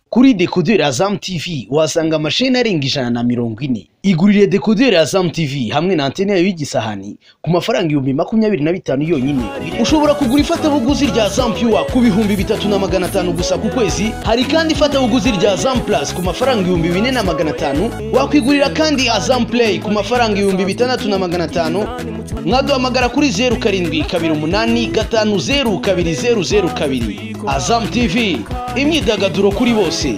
kuri dekoderi ya zamu tivi uhasanga amasheni arenga ijana na mirongo ine igurire dekoderi ya zamu tivi hamwe na antene yayo y'igisahani ku mafaranga ibihumbi makumyabiri na bitanu yonyine ushobora kugura ifatabuguzi rya zamu piwa ku bihumbi bitatu na magana atanu gusa ku kwezi hari kandi ifatabuguzi rya zamu purasi ku mafaranga ibihumbi bine na magana atanu wakwigurira kandi azamu pureyi ku mafaranga ibihumbi bitandatu na magana atanu mwaduhamagara kuri zeru karindwi kabiri umunani gatanu zeru kabiri zeru zeru kabiri azamu tivi imyidagaduro kuri bose